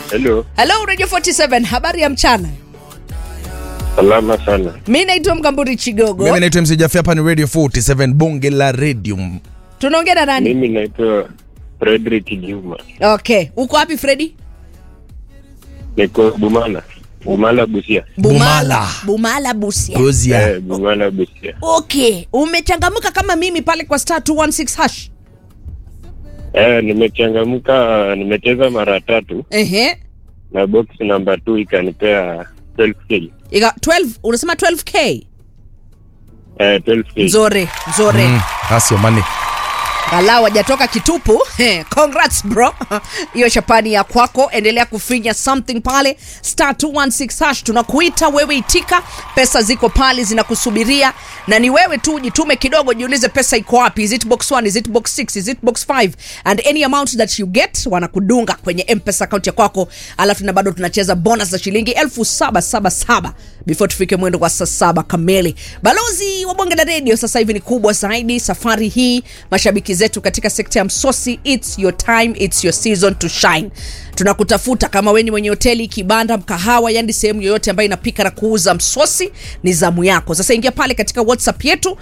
Hello, Hello Radio 47, habari ya mchana. salama sana. Mi naitwa Mkamburi Chigogo. mimi naitwa MC Jafi, hapa ni radio 47 bonge la radio Tunaongea na nani? Mimi naitwa Frederick Juma, Okay, uko wapi Freddy? niko Bumala, Bumala Busia. Bumala. Bumala Busia. Gozia. Eh, Bumala Busia. Okay, umechangamka kama mimi pale kwa star 216 hash. Eh, nimechangamka, nimecheza mara tatu Ehe. na box namba 2 ikanipea 12k. Ika 12, unasema 12k. Eh, 12k. Nzore, nzore. Mm, that's your money. Galau hajatoka kitupu. Eh, Congrats bro. Hiyo shapani ya kwako, endelea kufinya something pale star 216 hash. Tunakuita wewe, itika. Pesa ziko pale zinakusubiria, na ni wewe tu jitume kidogo, jiulize pesa iko wapi. Is it box 1, is it box 6, is it box 5 and any amount that you get wanakudunga kwenye M-Pesa account ya kwako, alafu na bado tunacheza bonus za shilingi elfu saba saba saba before tufike mwendo wa saa saba kamili. Balozi wa bonge la redio sasa hivi ni kubwa zaidi. Safari hii mashabiki zetu katika sekta ya msosi, it's your time, it's your season to shine. Tunakutafuta kama weni mwenye hoteli, kibanda, mkahawa, yani sehemu yoyote ambayo inapika na kuuza msosi, ni zamu yako. Sasa ingia pale katika WhatsApp yetu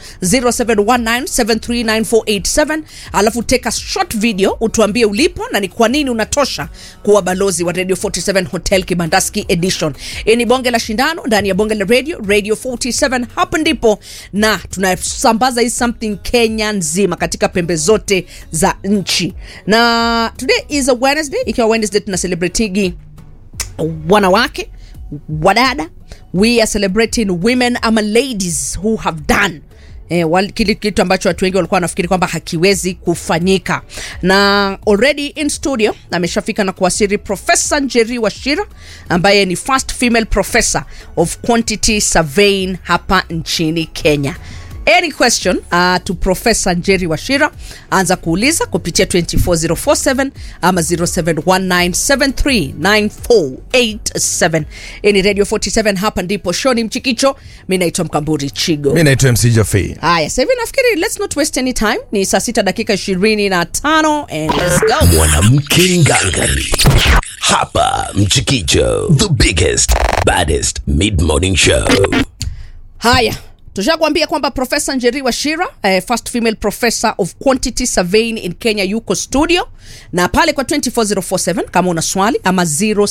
0719739487 alafu take a short video utuambie ulipo na ni kwa nini unatosha kuwa balozi wa Radio 47 Hotel Kibandaski Edition. Hii ni bonge la shindano ndani ya bonge la radio Radio 47. Hapa ndipo na tunasambaza hii something Kenya nzima katika pembe zote za nchi, na today is a Wednesday, ikiwa Wednesday tuna celebratingi wanawake wadada we are celebrating women ama ladies who have done Eh, wal- kile kitu ambacho watu wengi walikuwa wanafikiri kwamba hakiwezi kufanyika na already in studio ameshafika na kuwasiri profesa njeri washira ambaye ni first female professor of quantity surveying hapa nchini kenya any question uh, to professor njeri washira anza kuuliza kupitia 24047 ama 0719739487 hii ni radio 47 hapa ndipo shoni mchikicho mi naitwa mkamburi chigo mimi naitwa MC Jafi. haya sasa hivi nafikiri let's not waste any time ni saa sita dakika ishirini na tano and let's go mwanamke ngangari hapa mchikicho the biggest baddest mid morning show haya tushakuambia kwamba profesa njeri washira eh, first female professor of quantity surveying in kenya yuko studio na pale kwa 24047 kama una swali ama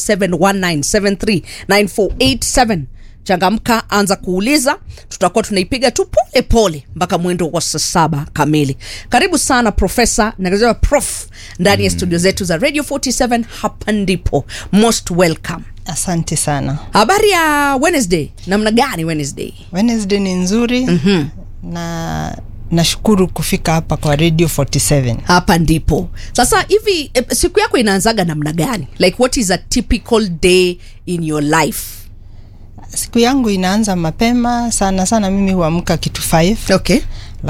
0719739487 changamka anza kuuliza tutakuwa tunaipiga tu pole pole mpaka mwendo wa saa saba kamili karibu sana profesa nakazia prof ndani ya studio zetu za radio 47 hapa ndipo most welcome Asante sana. habari ya wednesday namna gani wednesday Wednesday ni nzuri mm-hmm. na nashukuru kufika hapa kwa Radio 47. hapa ndipo sasa hivi eh, siku yako inaanzaga namna gani like what is a typical day in your life Siku yangu inaanza mapema sana sana, mimi huamka kitu 5 okay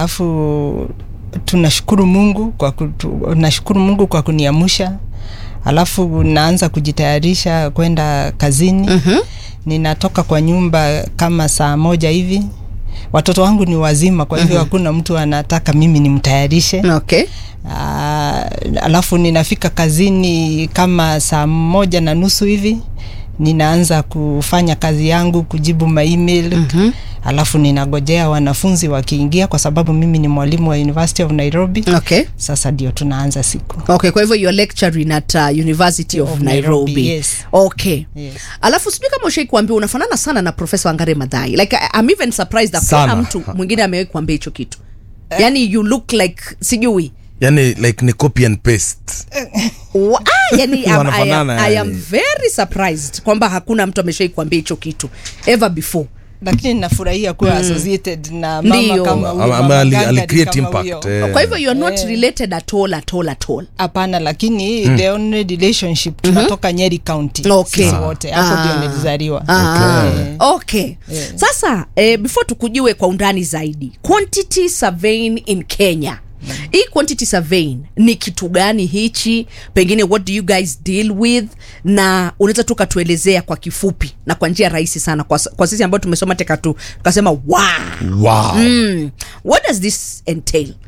alafu tunashukuru Mungu kwa kutu, nashukuru Mungu kwa kuniamsha, alafu naanza kujitayarisha kwenda kazini mm-hmm. Ninatoka kwa nyumba kama saa moja hivi. Watoto wangu ni wazima, kwa hivyo hakuna mtu anataka mimi nimtayarishe. okay Ah, alafu ninafika kazini kama saa moja na nusu hivi ninaanza kufanya kazi yangu kujibu maemail mm-hmm. alafu ninagojea wanafunzi wakiingia kwa sababu mimi ni mwalimu wa University of Nairobi okay sasa ndio tunaanza siku okay kwa hivyo you're lecturing at uh, university of, Of nairobi, Nairobi, yes. okay Yes. alafu sijui kama ushai kuambia unafanana sana na profesa wangare madhai like I- i'm even surprised that Sana. kuna mtu mwingine amewahi kuambia hicho kitu yani you look like sijui yani like ni copy and paste Wa- ah, yani, I'm- I, am, Wanafanana, I am yani. very surprised kwamba hakuna mtu ameshai kuambia hicho kitu ever before lakini nafurahia kuwa associated na mama Ndio. kama huyo, Ama- ama mama ali- Gangari ali create kama impact, huyo. eh. kwa hivyo you are not related at all at all at all hapana lakini the only relationship tunatoka nyeri county Okay. sisi wote hapo Ah. ndio nilizaliwa Ah, Eh. okay sasa eh, before tukujue kwa undani zaidi quantity surveying in kenya hii quantity surveying ni kitu gani hichi pengine what do you guys deal with na unaweza tu ukatuelezea kwa kifupi na kwa njia rahisi sana kwa, kwa sisi ambao tumesoma teka tu tukasema wow. wow mm, what does this entail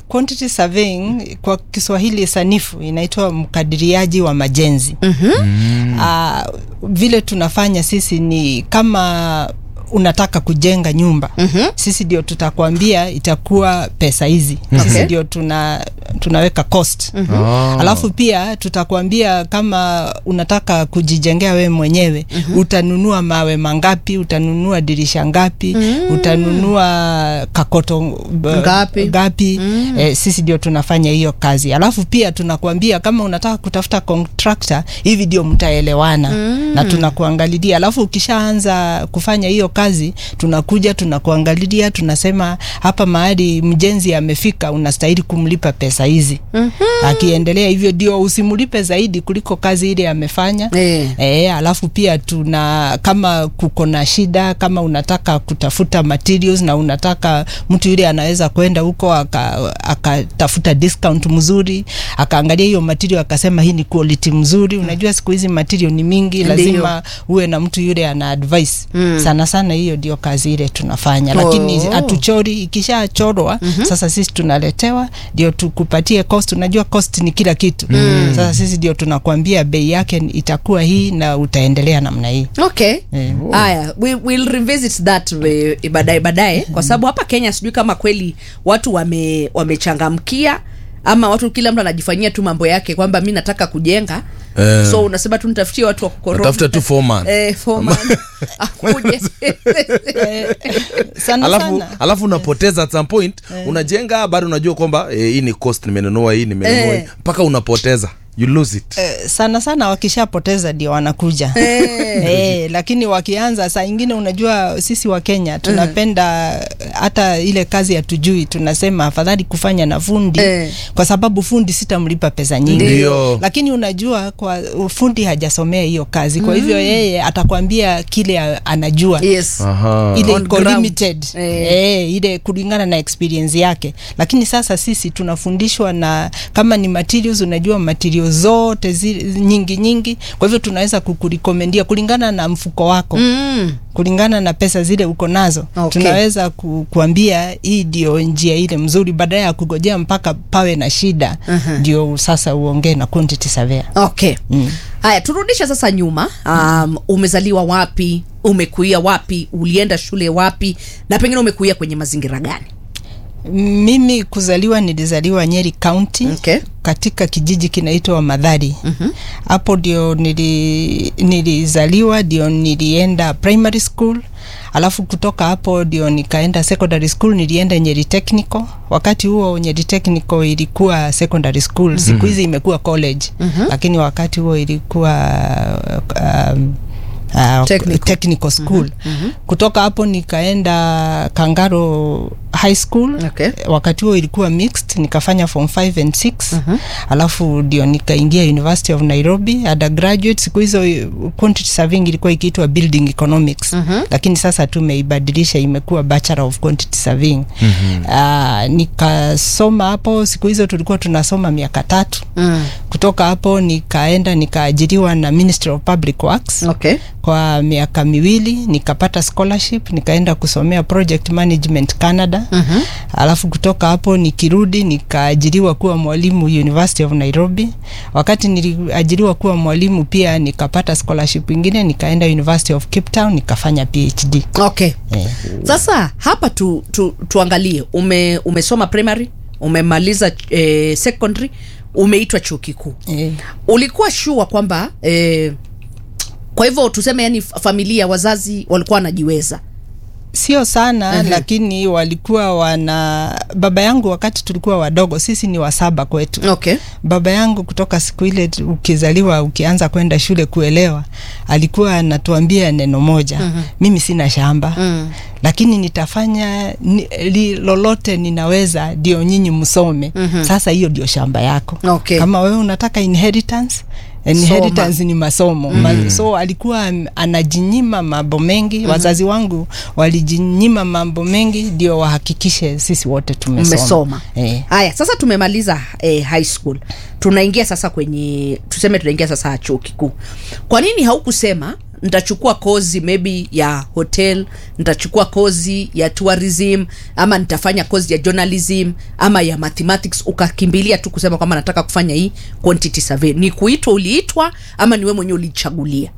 quantity surveying kwa Kiswahili sanifu inaitwa mkadiriaji wa majenzi. Ah, vile tunafanya sisi ni kama unataka kujenga nyumba sisi ndio tutakwambia itakuwa pesa hizi sisi Okay. ndio tuna tunaweka cost alafu pia tutakwambia kama unataka kujijengea wewe mwenyewe utanunua mawe mangapi utanunua dirisha ngapi utanunua kakoto b- Ngapi? ngapi eh, sisi ndio tunafanya hiyo kazi alafu pia tunakwambia kama unataka kutafuta contractor hivi ndio mtaelewana na tunakuangalilia alafu ukishaanza kufanya hiyo kazi tunakuja tunakuangalilia tunasema hapa mahali mjenzi amefika unastahili kumlipa pesa hizi akiendelea hivyo ndio usimlipe zaidi kuliko kazi ile amefanya Eh. E, alafu pia tuna kama kuko na shida kama unataka kutafuta materials na unataka mtu yule anaweza kwenda huko aka- akatafuta discount mzuri akaangalia hiyo material akasema hii ni quality mzuri unajua siku hizi material ni mingi Ndiyo. lazima uwe na mtu yule ana advice sana sana hiyo ndio kazi ile tunafanya lakini Oh. hatuchori ikishachorwa sasa sisi tunaletewa ndio tukupatie cost unajua cost ni kila kitu sasa sisi ndio tunakwambia bei yake itakuwa hii na utaendelea namna hii okay Eh. haya we, we'll revisit that eh, baadaye baadaye kwa sababu hapa kenya sijui kama kweli watu wame wamechangamkia ama watu kila mtu anajifanyia tu mambo yake kwamba mi nataka kujenga Eh. so unasema tu nitafutie watu wa kukoroga. Natafuta tu foreman. eh, foreman. akuje sana alafu, sana alafu unapoteza at some point unajenga bado unajua kwamba eh, hii ni cost nimenunua hii nimenunua Eh. hii mpaka unapoteza you lose it Eh, sana sana wakishapoteza ndio wanakuja eh, lakini wakianza saa ingine unajua sisi wa Kenya tunapenda hata ile kazi hatujui tunasema afadhali kufanya na fundi Eh. kwa sababu fundi sitamlipa pesa nyingi Ndio. lakini unajua kwa fundi hajasomea hiyo kazi kwa hivyo yeye atakwambia kile a- anajua yes Aha. ile On iko ground. limited Eh. eh, ile kulingana na experience yake lakini sasa sisi tunafundishwa na kama ni materials unajua materials zote zi, nyingi nyingi kwa hivyo tunaweza kukurekomendia kulingana na mfuko wako mm. kulingana na pesa zile uko nazo Okay. tunaweza ku, kuambia hii ndio njia ile mzuri badala ya kugojea mpaka pawe na shida ndio sasa uongee na quantity surveyor okay haya turudishe sasa nyuma um, umezaliwa wapi umekuia wapi ulienda shule wapi na pengine umekuia kwenye mazingira gani mimi kuzaliwa nilizaliwa nyeri county Okay. katika kijiji kinaitwa madhari hapo ndio nili, nilizaliwa ndio nilienda primary school alafu kutoka hapo ndio nikaenda secondary school nilienda nyeri technical wakati huo nyeri technical ilikuwa secondary school siku hizi imekuwa college lakini wakati huo ilikuwa um, Uh, Technical. technical school kutoka hapo nikaenda kangaro high school Okay. wakati huo ilikuwa mixed nikafanya form 5 and 6 alafu ndio nikaingia university of nairobi undergraduate siku hizo eh, quantity surveying ilikuwa ikiitwa building economics lakini sasa tumeibadilisha imekuwa bachelor of quantity surveying uh, nikasoma hapo siku hizo tulikuwa tunasoma miaka tatu kutoka hapo nikaenda nikaajiriwa na ministry of public works okay kwa miaka miwili nikapata scholarship nikaenda kusomea project management canada uh-huh. alafu kutoka hapo nikirudi nikaajiriwa kuwa mwalimu university of nairobi wakati niliajiriwa kuwa mwalimu pia nikapata scholarship ingine nikaenda university of cape town nikafanya phd okay Eh. sasa hapa tu, tu, tuangalie ume, umesoma primary umemaliza eh, secondary umeitwa chuo kikuu eh. ulikuwa shua kwamba eh, kwa hivyo tuseme yani familia wazazi walikuwa wanajiweza sio sana uh-huh. lakini walikuwa wana baba yangu wakati tulikuwa wadogo sisi ni wasaba kwetu okay baba yangu kutoka siku ile tu- ukizaliwa ukianza kwenda shule kuelewa alikuwa anatuambia neno moja mm-hmm. mimi sina shamba mm. lakini nitafanya ni, li, lolote ninaweza ndio nyinyi msome mm-hmm. sasa hiyo ndio shamba yako Okay. kama wewe unataka inheritance inheritance ni masomo mm. Ma, so alikuwa am- anajinyima mambo mengi mm-hmm. wazazi wangu walijinyima mambo mengi ndio wahakikishe sisi wote tumesoma umesoma eh. haya sasa tumemaliza eh, high school tunaingia sasa kwenye tuseme tunaingia sasa chuo kikuu kwa nini haukusema nitachukua kozi maybe ya hotel nitachukua kozi ya tourism ama nitafanya kozi ya journalism ama ya mathematics ukakimbilia tu kusema kwamba nataka kufanya hii quantity survey ni kuitwa uliitwa ama ni wewe mwenyewe ulichagulia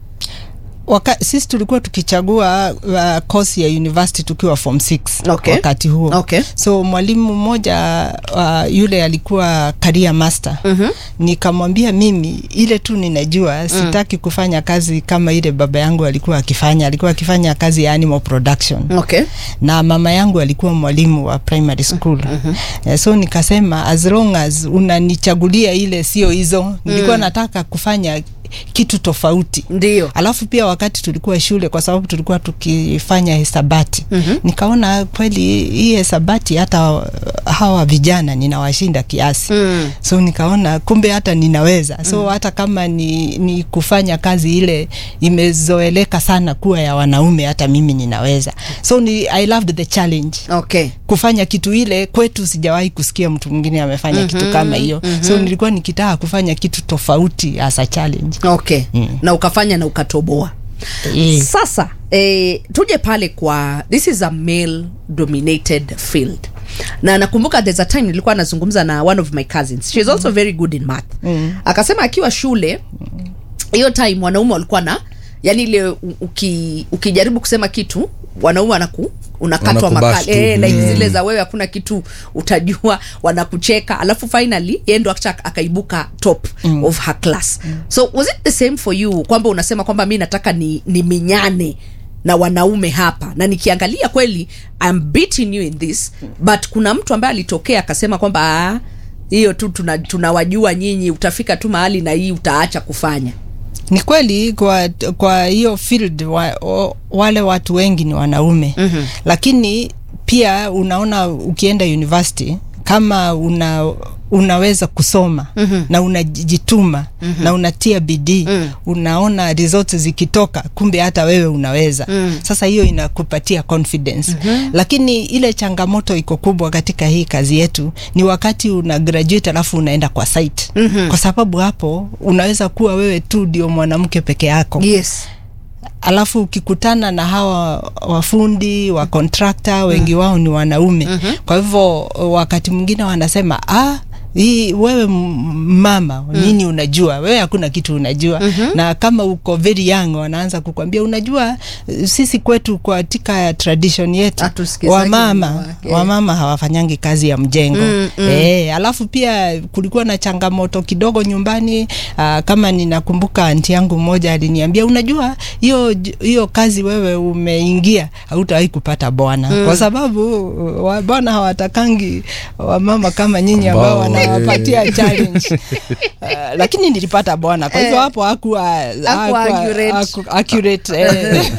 Waka, sisi tulikuwa tukichagua uh, course ya university tukiwa form 6 Okay. wakati huo Okay. so mwalimu mmoja uh, yule alikuwa career master mm-hmm. nikamwambia mimi ile tu ninajua sitaki kufanya kazi kama ile baba yangu alikuwa akifanya alikuwa akifanya kazi ya animal production okay na mama yangu alikuwa mwalimu wa primary school mm-hmm. so nikasema as long as unanichagulia ile sio hizo nilikuwa nataka kufanya kitu tofauti ndio alafu pia wakati tulikuwa shule kwa sababu tulikuwa tukifanya hesabati mm-hmm. nikaona kweli hii hesabati hata hawa vijana ninawashinda kiasi mm. so nikaona kumbe hata ninaweza so mm. hata kama ni, ni kufanya kazi ile imezoeleka sana kuwa ya wanaume hata mimi ninaweza so ni, i loved the challenge okay kufanya kitu ile kwetu sijawahi kusikia mtu mwingine amefanya mm-hmm, kitu kama hiyo mm-hmm. so nilikuwa nikitaka kufanya kitu tofauti as a challenge okay mm. na ukafanya na ukatoboa Eh. sasa eh, tuje pale kwa this is a male dominated field na nakumbuka there's a time nilikuwa nazungumza na one of my cousins she's also very good in math mm. akasema akiwa shule hiyo time wanaume walikuwa na yani ile u- uki, ukijaribu kusema kitu wanaume wanaku unakatwa Wanakubash makali tu. eh, like Mm. zile za wewe hakuna kitu utajua wanakucheka alafu finally yeye ndo akcha akaibuka top mm. of her class mm. so was it the same for you kwamba unasema kwamba mi nataka ni, ni minyane na wanaume hapa na nikiangalia kweli I'm beating you in this but kuna mtu ambaye alitokea akasema kwamba "Ah, hiyo tu tunawajua tuna tunawajua nyinyi utafika tu mahali na hii utaacha kufanya ni kweli kwa kwa hiyo field wa, o, wale watu wengi ni wanaume mm-hmm. lakini pia unaona ukienda university kama una unaweza kusoma mm-hmm. na unajituma mm-hmm. na unatia bidii mm. unaona results zikitoka kumbe hata wewe unaweza mm. sasa hiyo inakupatia confidence mm-hmm. lakini ile changamoto iko kubwa katika hii kazi yetu ni wakati una graduate alafu unaenda kwa site mm-hmm. kwa sababu hapo unaweza kuwa wewe tu ndio mwanamke peke yako yes alafu ukikutana na hawa wafundi wa kontrakta wengi wao ni wanaume mm-hmm. kwa hivyo wakati mwingine wanasema ah, hii wewe m- mama mm. nini unajua wewe hakuna kitu unajua mm-hmm. na kama uko very young wanaanza kukwambia unajua eh, sisi kwetu katika tradition yetu Hatusikizagi wamama wanawake. wamama hawafanyangi kazi ya mjengo mm, mm. E, alafu pia kulikuwa na changamoto kidogo nyumbani aa, kama ninakumbuka anti yangu mmoja aliniambia unajua hiyo hiyo kazi wewe umeingia hautawahi kupata bwana mm. kwa sababu wa- bwana hawatakangi wamama kama nyinyi ambao Ambao, wanawapatia eh. challenge uh, lakini nilipata bwana kwa hivyo Eh. hapo hakuwa Hakuwa hakuwa- accurate. haku- accurate eh.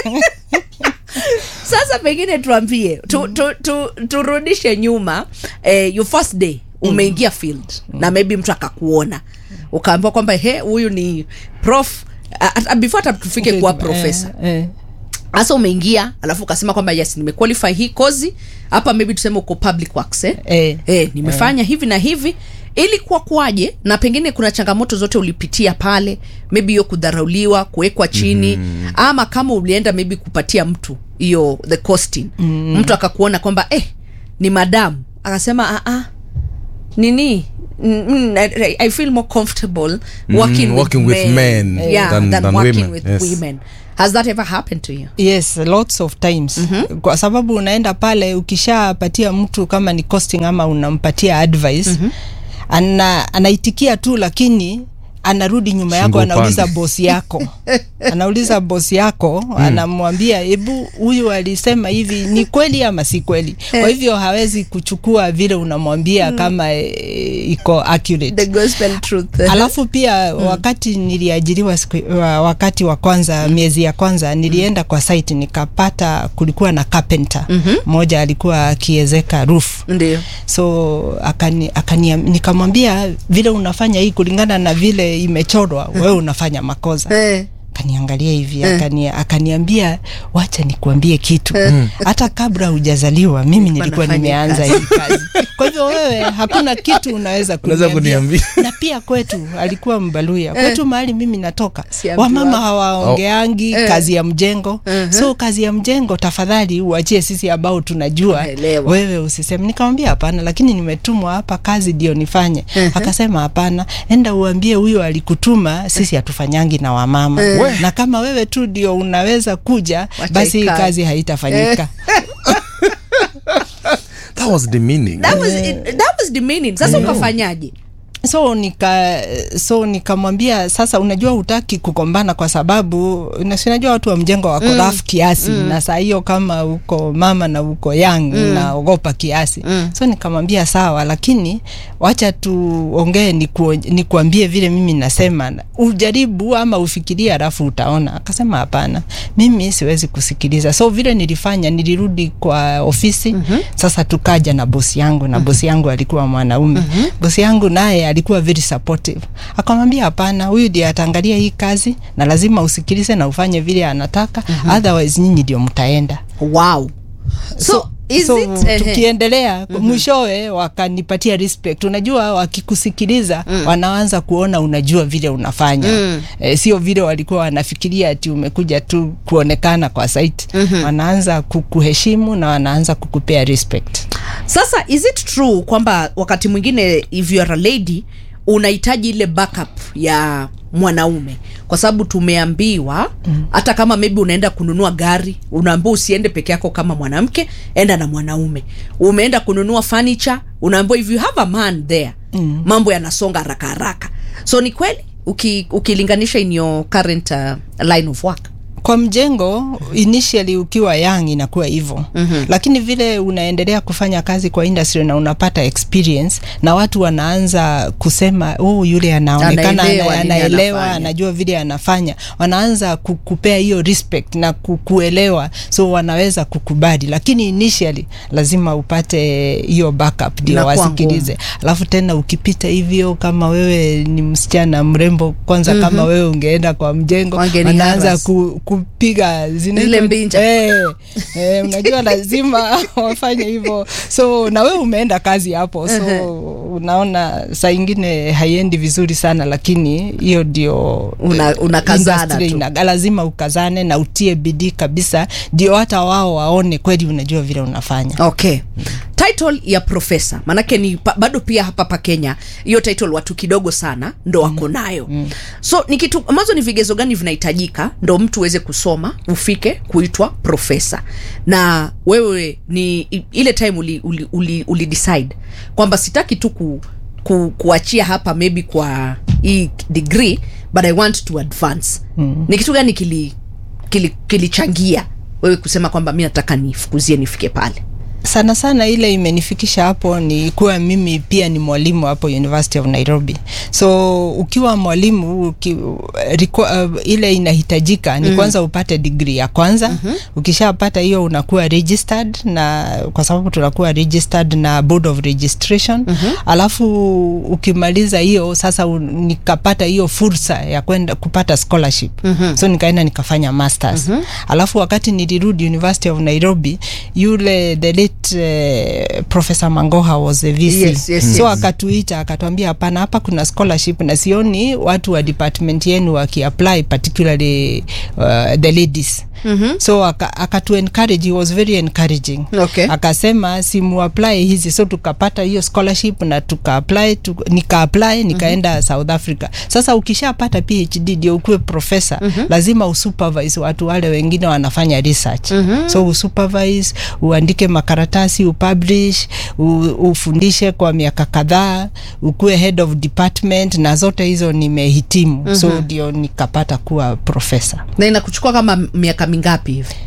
sasa pengine tuambie tu, tu, tu, turudishe nyuma eh, your first day umeingia field na maybe mtu akakuona ukaambiwa kwamba he huyu ni prof a- a- before hata tufike kuwa profesa Eh, eh. hasa umeingia alafu ukasema kwamba yes nimequalify hii kozi hapa maybe tuseme uko public works eh? Eh. Eh, nimefanya hivi na hivi ilikuwa kwaje na pengine kuna changamoto zote ulipitia pale maybe hiyo kudharauliwa kuwekwa chini mm. ama kama ulienda maybe kupatia mtu hiyo the costing mm. mtu akakuona kwamba eh, ni madamu akasema ah, ah, nini Mm, mm, I, I feel more comfortable working, with, working with men yeah, than- than, than working women, with yes. women has that ever happened to you yes lots of times mm-hmm. kwa sababu unaenda pale ukishapatia mtu kama ni costing ama unampatia advice mm-hmm. ana, anaitikia tu lakini anarudi nyuma yako Shingo anauliza upande. bosi yako anauliza bosi yako mm. anamwambia hebu huyu alisema hivi ni kweli ama si kweli kwa hivyo hawezi kuchukua vile unamwambia mm. kama e, iko accurate the gospel truth alafu pia mm. wakati niliajiriwa siku, wa- wakati wa kwanza miezi ya kwanza nilienda kwa site nikapata kulikuwa na carpenter mm-hmm. mmoja alikuwa akiezeka roof ndio so akani, akani, nikamwambia vile unafanya hii kulingana na vile imechorwa wewe unafanya makosa eh. akaniangalia hivi akani, akaniambia wacha nikuambie kitu hata kabla hujazaliwa mimi nilikuwa nafanya nimeanza kazi. hii kazi kwa hivyo wewe hakuna kitu unaweza Unaweza kuniambia kuniambia. na pia kwetu alikuwa mbaluya kwetu mahali mimi natoka Siambiwa. wamama hawaongeangi Eh. kazi ya mjengo so kazi ya mjengo tafadhali uachie sisi ambao tunajua Naelewa. wewe usiseme nikamwambia hapana lakini nimetumwa hapa kazi ndio nifanye akasema hapana enda uambie huyo alikutuma sisi hatufanyangi na wamama na kama wewe tu ndio unaweza kuja Wacha basi hii ikae. kazi haitafanyika that was demeaning that was, that was demeaning sasa ukafanyaje so nika so nikamwambia sasa unajua hutaki kugombana kwa sababu na si unajua watu wa mjengo wako mm. rafu kiasi mm. na saa hiyo kama uko mama na uko young mm. naogopa kiasi mm. so nikamwambia sawa lakini wacha tuongee niku- nikuambie vile mimi nasema ujaribu ama ufikirie alafu utaona akasema hapana mimi siwezi kusikiliza so vile nilifanya nilirudi kwa ofisi mm-hmm. sasa tukaja na bosi yangu na bosi yangu alikuwa mwanaume mm-hmm. bosi yangu naye alikuwa very supportive akamwambia hapana huyu ndiye ataangalia hii kazi na lazima usikilize na ufanye vile anataka mm-hmm. otherwise nyinyi ndio mtaenda wow so, is so it ehe. tukiendelea mm-hmm. mwishowe wakanipatia respect unajua wakikusikiliza mm. wanaanza kuona unajua vile unafanya mm. e, sio vile walikuwa wanafikiria ati umekuja tu kuonekana kwa site mm-hmm. wanaanza kukuheshimu na wanaanza kukupea respect sasa is it true kwamba wakati mwingine if you are a lady unahitaji ile backup ya mwanaume kwa sababu tumeambiwa hata mm. kama maybe unaenda kununua gari unaambiwa usiende peke yako kama mwanamke enda na mwanaume umeenda kununua furniture unaambiwa if you have a man there mm. mambo yanasonga haraka haraka so ni kweli uki, ukilinganisha in your current uh, line of work kwa mjengo initially ukiwa young inakuwa hivyo mm-hmm. lakini vile unaendelea kufanya kazi kwa industry na unapata experience na watu wanaanza kusema oh yule anaonekana Anaelewa ana- nini anaelewa anafanya." anajua vile anafanya wanaanza kukupea hiyo respect na kukuelewa so wanaweza kukubali lakini initially lazima upate hiyo backup ndio Inakuwa wasikilize alafu tena ukipita hivyo kama wewe ni msichana mrembo kwanza mm-hmm. kama wewe ungeenda kwa mjengo Wangeni wanaanza harass. ku, kupiga zinaitwa- Zile mbinja. eh, eh, unajua lazima wafanye hivyo so na wewe umeenda kazi hapo so unaona saa ingine haiendi vizuri sana lakini hiyo ndio Una- eh, unakazana industry tu. ina- lazima ukazane na utie bidii kabisa ndio hata wao waone kweli unajua vile unafanya okay title ya profesa manake ni pa, bado pia hapa pa kenya hiyo title watu kidogo sana ndo wako nayo mm. so ni kitu ambazo ni vigezo gani vinahitajika ndo mtu uweze kusoma ufike kuitwa profesa na wewe ni i- ile time uli, uli, uli, uli decide kwamba sitaki tu ku, ku, kuachia hapa maybe kwa hii degree but i want to advance mm. ni kitu gani kili kilichangia kili kilichangia wewe kusema kwamba mi nataka nifukuzie nifike pale sana sana ile imenifikisha hapo ni kuwa mimi pia ni mwalimu hapo University of Nairobi. So ukiwa mwalimu uki, riku, uh, ile inahitajika ni kwanza upate degree ya kwanza. Mm-hmm. Ukishapata hiyo unakuwa registered na kwa sababu tunakuwa registered na Board of Registration. Mm-hmm. Alafu ukimaliza hiyo sasa un, nikapata hiyo fursa ya kwenda kupata scholarship. Mm-hmm. So nikaenda nikafanya masters. Mm-hmm. Alafu wakati nilirudi University of Nairobi yule the late uh, Professor Mangoha was the VC. Yes, yes, so yes. akatuita akatuambia hapana hapa kuna scholarship na sioni watu wa department yenu wakiapply particularly uh, the ladies mm-hmm. so aka- akatu encourage he was very encouraging Okay. akasema simuapply hizi so tukapata hiyo scholarship na tukaapply tu, nikaapply nikaenda mm-hmm. south africa sasa ukishapata phd ndio ukuwe profesa mm-hmm. lazima usupervise watu wale wengine wanafanya research mm-hmm. so usupervise uandike makaratasi upublish u, ufundishe kwa miaka kadhaa ukuwe head of department na zote hizo nimehitimu mm-hmm. so ndio nikapata kuwa profesa na inakuchukua kama miaka mingapi hivi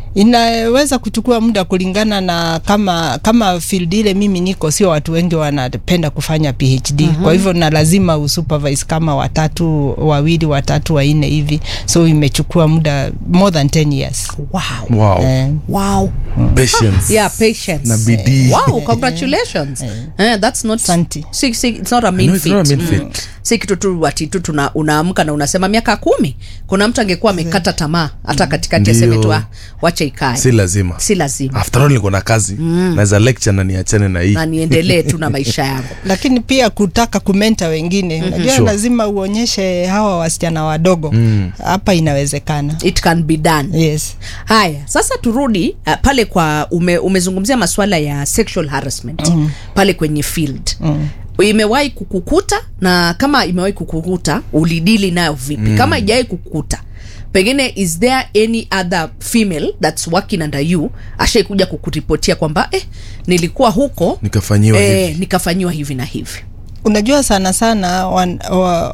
inaweza kuchukua muda kulingana na kama kama field ile mimi niko, sio watu wengi wanapenda kufanya PhD mm-hmm. Kwa hivyo na lazima usupervise kama watatu, wawili, watatu, wanne hivi, so imechukua muda more than 10 years wow. wow. eh. Wow. patience Yeah, patience. na bidii Wow, congratulations. Eh, that's not Asante. si, si, it's not a mean No, it's feat. not a mean Mm. feat. Si kitu tu ati tu tuna unaamka na unasema miaka kumi. Kuna mtu angekuwa amekata tamaa hata katikati aseme Ndio. tu "Ah, wacha ikae. si lazima Si lazima. after all niko na kazi naweza lecture na niachane na hii Na niendelee tu na maisha yangu. lakini pia kutaka kumenta wengine unajua Sure. lazima uonyeshe hawa wasichana wadogo hapa inawezekana It can be done. yes Haya, sasa turudi uh, pale kwa ume, umezungumzia masuala ya sexual harassment mm. pale kwenye field mm. imewahi kukukuta na kama imewahi kukukuta ulidili nayo vipi? mm. kama ijawahi kukukuta pengine is there any other female that's working under you ashaikuja kukuripotia kwamba eh, nilikuwa huko nikafanyiwa eh, hivi nikafanyiwa hivi na hivi unajua sana sana wan, wa,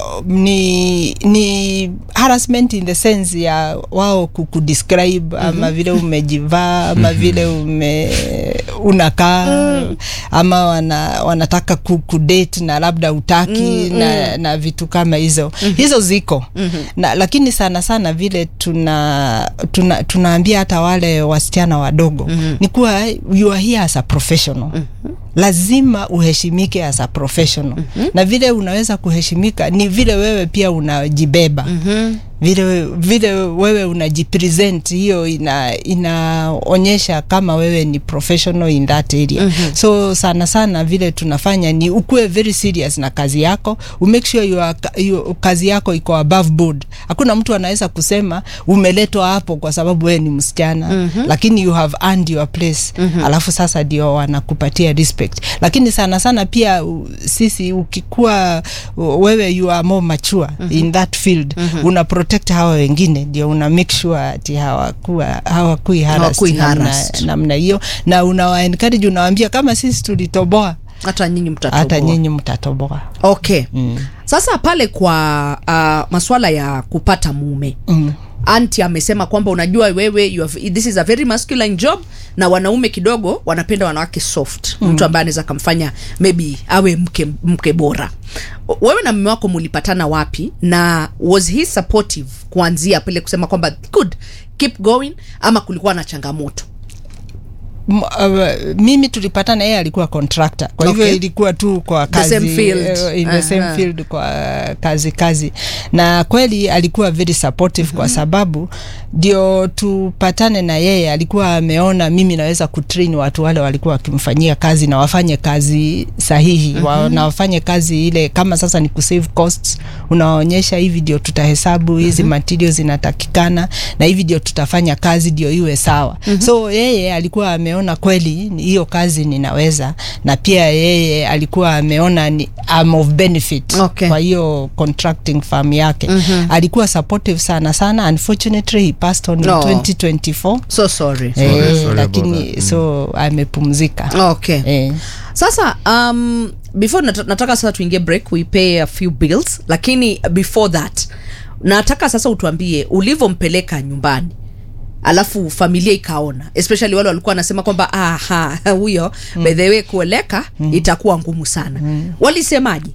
ni ni harassment in the sense ya wao kukudescribe mm-hmm. ama vile umejivaa ama vile ume unakaa mm. ama wana, wanataka kukudate na labda utaki mm-hmm. na, na vitu kama hizo mm-hmm. hizo ziko mm-hmm. na, lakini sana sana vile tuna, tuna tunaambia hata wale wasichana wadogo mm-hmm. ni kuwa you are here as a professional mm-hmm. lazima uheshimike as a professional mm-hmm. na vile unaweza kuheshimika ni vile wewe pia unajibeba mm-hmm vile vile wewe unajipresent hiyo ina inaonyesha kama wewe ni professional in that area mm-hmm. so sana sana vile tunafanya ni ukuwe very serious na kazi yako umake sure you are, you, kazi yako iko above board hakuna mtu anaweza kusema umeletwa hapo kwa sababu wewe ni msichana mm-hmm. lakini you have earned your place mm-hmm. alafu sasa ndio wanakupatia respect lakini sana sana pia u, sisi ukikuwa u- wewe you are more mature mm-hmm. in that field mm-hmm. una protect hawa wengine ndio una make sure ati hawakuwa hawakui Hawakui harassed namna- harassed. namna hiyo na unawa encourage unawaambia kama sisi tulitoboa hata nyinyi mtatoboa hata nyinyi mtatoboa okay mm. sasa pale kwa uh, maswala ya kupata mume mm. anti amesema kwamba unajua wewe you have, this is a very masculine job na wanaume kidogo wanapenda wanawake soft mm. mtu ambaye anaweza akamfanya maybe awe mke, mke bora wewe na mume wako mulipatana wapi na was he supportive kuanzia pale kusema kwamba good keep going ama kulikuwa na changamoto M- uh, mimi tulipatana yeye alikuwa contractor kwa hivyo Okay. ilikuwa tu kwa The kazi same field. eh, in the same Aha. field kwa kazi kazi na kweli alikuwa very supportive mm-hmm. kwa sababu ndio tupatane na yeye alikuwa ameona mimi naweza kutrain watu wale walikuwa wakimfanyia kazi na wafanye kazi sahihi mm-hmm. wa, na wafanye kazi ile kama sasa ni kusave costs unawaonyesha hivi ndio tutahesabu hizi mm-hmm. materials zinatakikana na hivi ndio tutafanya kazi ndio iwe sawa mm-hmm. so yeye alikuwa ameona kweli ni- hiyo kazi ninaweza na pia yeye alikuwa ameona ni I'm of benefit Okay. kwa hiyo contracting firm yake mm-hmm. alikuwa supportive sana sana unfortunately he passed on No. in 2024 so sorry eh, sorry about lakini that. so amepumzika okay eh. sasa um, before nat nataka sasa tuingie break we pay a few bills lakini before that nataka sasa utuambie ulivyompeleka nyumbani alafu familia ikaona especially wale walikuwa wanasema kwamba aha huyo mm. by the way kueleka mm. itakuwa ngumu sana mm. walisemaje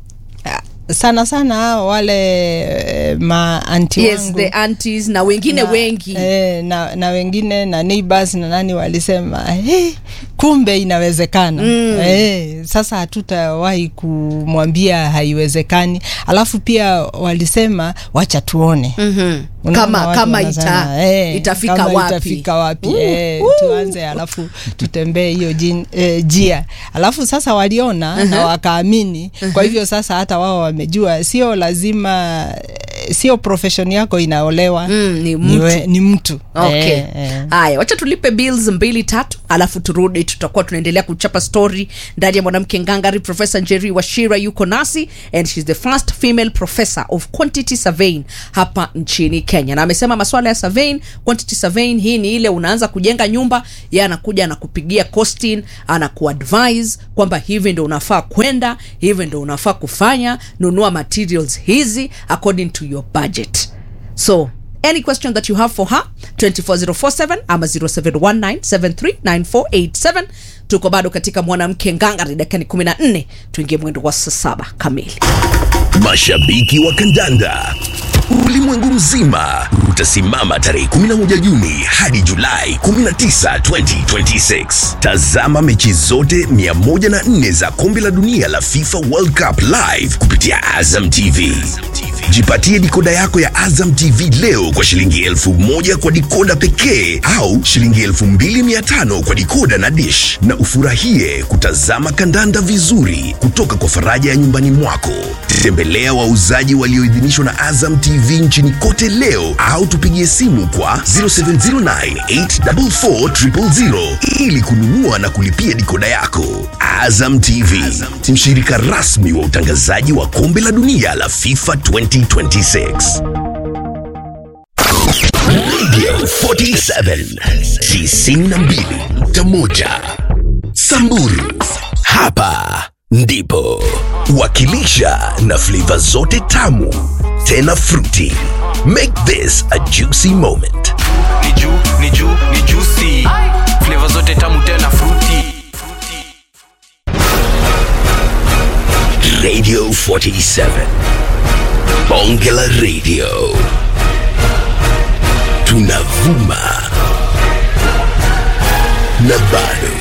sana sana wale eh, maanti yes wangu the aunties na wengine na, wengi eh, na, na wengine na neighbors na nani walisema hey, kumbe inawezekana mm. eh, sasa hatutawahi kumwambia haiwezekani alafu pia walisema wacha tuone mm-hmm. Unaona kama watu kama wanasema, ita, eh, itafika kama wapi itafika wapi Uh, eh, uh. tuanze alafu tutembee hiyo jin- eh, jia alafu sasa waliona na wakaamini kwa hivyo sasa hata wao wamejua sio lazima eh, sio profession yako inaolewa Mm, ni ni, mtu. we, ni mtu okay eh, eh. haya wacha tulipe bills mbili tatu alafu turudi tutakuwa tunaendelea kuchapa story ndani ya mwanamke ngangari profesa njeri washira yuko nasi and shes the first female professor of quantity surveying hapa nchini kenya na amesema maswala ya surveying quantity surveying hii ni ile unaanza kujenga nyumba ye anakuja anakupigia costing anakuadvise kwamba hivi ndo unafaa kwenda hivi ndo unafaa kufanya nunua materials hizi according to your budget so any question that you have for her 24047 ama 0719739487 tuko bado katika mwanamke ngangari dakikani 14 tuingie mwendo wa saa saba kamili Mashabiki wa kandanda ulimwengu mzima utasimama tarehe 11 Juni hadi Julai 19, 2026. Tazama mechi zote 104 za kombe la dunia la FIFA World Cup live kupitia Azam TV. Jipatie dikoda yako ya Azam TV leo kwa shilingi elfu moja kwa dikoda pekee au shilingi elfu mbili mia tano kwa dikoda na dish, na ufurahie kutazama kandanda vizuri kutoka kwa faraja ya nyumbani mwako. Tembelea wauzaji walioidhinishwa na Azam TV nchini kote leo au tupigie simu kwa 0709844000 ili kununua na kulipia dikoda yako. Azam TV, mshirika rasmi wa utangazaji wa kombe la dunia la FIFA 2026. Radio 47 92.1 Samburu. Hapa ndipo wakilisha na flavor zote tamu tena fruity. Make this a juicy moment. ni juu ni juu ni juicy flavor zote tamu tena fruity Radio 47 Bonge la Radio tunavuma na bado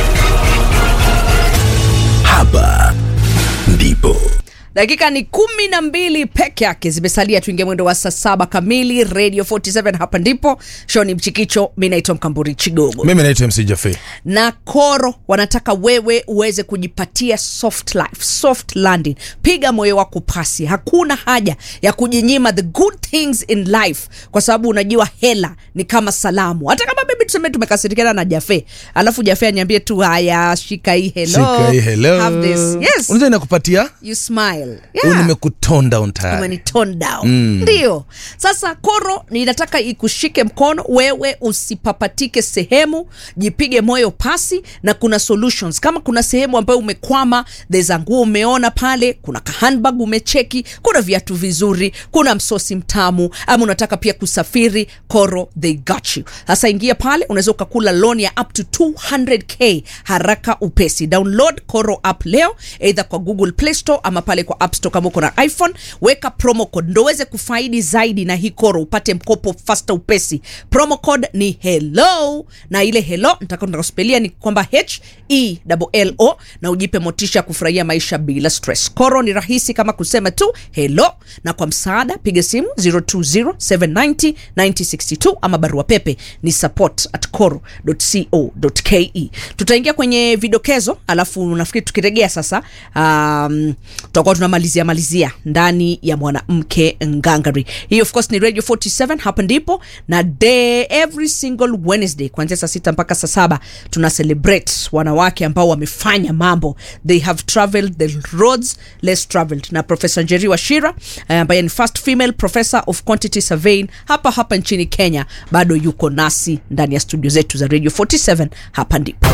hapa ndipo dakika ni kumi na mbili peke yake zimesalia tuingie mwendo wa saa saba kamili radio 47 hapa ndipo shoni mchikicho mi naitwa mkamburi chigogo mimi naitwa mc jafe na koro wanataka wewe uweze kujipatia soft life soft landing piga moyo wako pasi hakuna haja ya kujinyima the good things in life kwa sababu unajua hela ni kama salamu hata kama bebi tuseme tumekasirikana na jafe alafu jafe aniambie tu haya shika hii hello, shika hii hello Have this. Yes. unaweza inakupatia you smile Huyu yeah nimekuton down tayari umenitone down ndio sasa koro ninataka ikushike mkono wewe usipapatike sehemu jipige moyo pasi na kuna solutions kama kuna sehemu ambayo umekwama theza nguo umeona pale kuna kahandbag umecheki kuna viatu vizuri kuna msosi mtamu ama unataka pia kusafiri koro they got you sasa ingia pale unaweza ukakula loan ya up to 200k haraka upesi download koro app leo either kwa google play store ama pale kwa app store kama uko na iphone weka promo code ndo uweze kufaidi zaidi na hii koro upate mkopo fasta upesi promo code ni hello na ile hello nitakuspelia ni kwamba h e l o na ujipe motisha ya kufurahia maisha bila stress koro ni rahisi kama kusema tu hello na kwa msaada piga simu 0207909062 ama barua pepe ni support at coro.co.ke tutaingia kwenye vidokezo alafu nafikiri tukiregea sasa um, tutakuwa tunamalizia malizia ndani ya mwanamke ngangari hii of course ni radio 47 hapa ndipo na day every single wednesday kuanzia saa sita mpaka saa saba tuna celebrate wanawake ambao wamefanya mambo they have traveled the roads less traveled na professor njeri washira eh, ambaye ni first female professor of quantity surveying hapa hapa nchini kenya bado yuko nasi ndani ya studio zetu za radio 47 hapa ndipo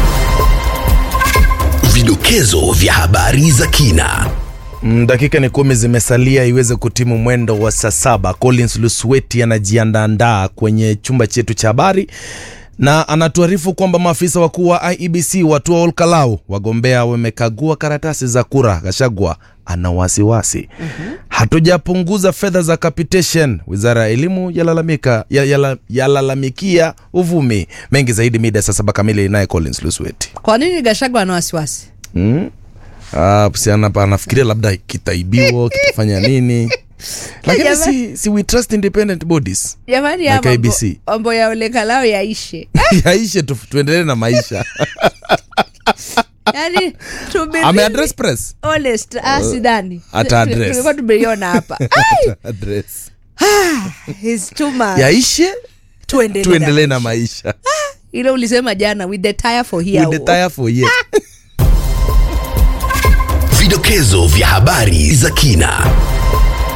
vidokezo vya habari za kina Mm, dakika ni kumi zimesalia iweze kutimu mwendo wa saa saba collins lusweti anajiandaandaa kwenye chumba chetu cha habari na anatuarifu kwamba maafisa wakuu wa iebc watua olkalau wagombea wamekagua karatasi za kura gashagwa ana wasiwasi mm-hmm. hatujapunguza fedha za capitation wizara ya elimu yalalamika yala- yalalamikia uvumi mengi zaidi mida ya saa saba kamili naye collins lusweti kwa nini gashagwa ana wasiwasi mm? Ah, si ana- anafikiria labda kitaibiwa kitafanya nini lakini Jamani. si, si we trust independent bodies jamani Like ya mambo- IBC. mambo ya olekalao yaishe yaishe tu, tuendelee na maisha yani to be ameaddress press honest ah, sidhani ata address. tulikuwa tumeiona hapa Ai, address it's too much. yaishe Tuendelee tuendelee na- na maisha ile ulisema jana with the tire for here with the tire for years vidokezo vya habari za kina